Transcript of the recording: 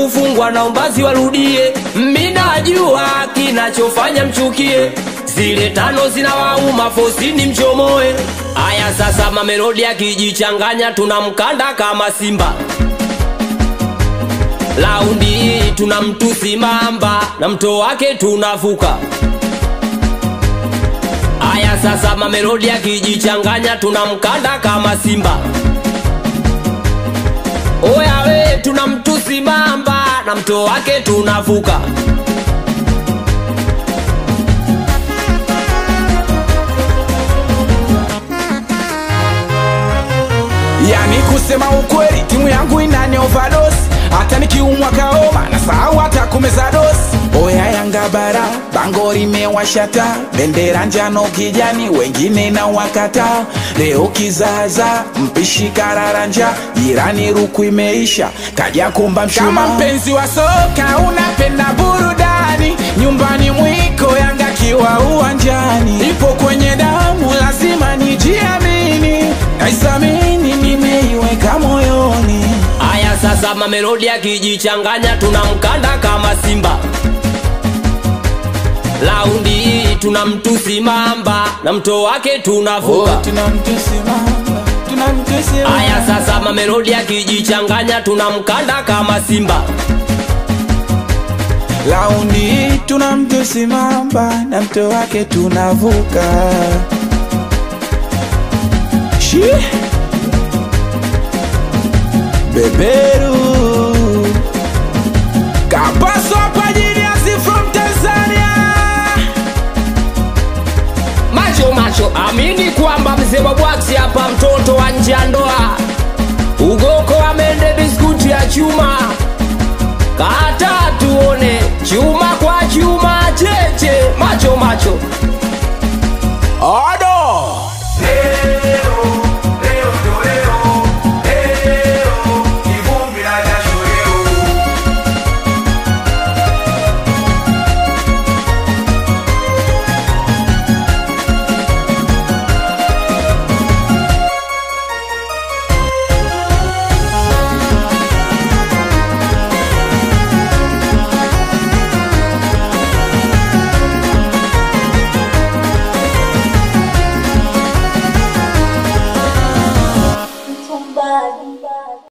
kufungwa na umbazi warudie minajua kinachofanya mchukie zile tano zinawauma fosini mchomoe aya sasa mamelodi akijichanganya tunamkanda kama simba laundi hii tuna mtusi mamba na mto wake tunavuka aya sasa mamelodi akijichanganya tunamkanda kama simba oya we tuna mtusi mamba na mto wake tunavuka yani kusema ukweli timu yangu inani overdose hata nikiumwa kaoma na sahau hata kumeza dosi oya yanga bara bango limewashata bendera njano kijani wengine na wakata leo kizaza mpishi kararanja jirani ruku imeisha kaja kumba mshuma kama mpenzi wa soka unapenda burudani nyumbani mwiko yanga kiwa uwanjani ipo kwenye damu lazima nijiamini naisamini nimeiweka moyoni aya sasa mamelodi akijichanganya tunamkanda kama simba laundi hii tuna mtusi mamba na mto wake tunavuka Oh, tunamtusimama tunamtusimama aya sasa mamelodi akijichanganya tunamkanda kama simba laundi hii tunamtusimama na mto wake tunavuka Shi. beberu kapaso hapa jiniasi from tanzania macho macho amini kwamba mzee wa bwaksi hapa mtoto wa nje ya ndoa ugoko amende biskuti ya chuma kata tuone chuma kwa chuma cheche macho macho All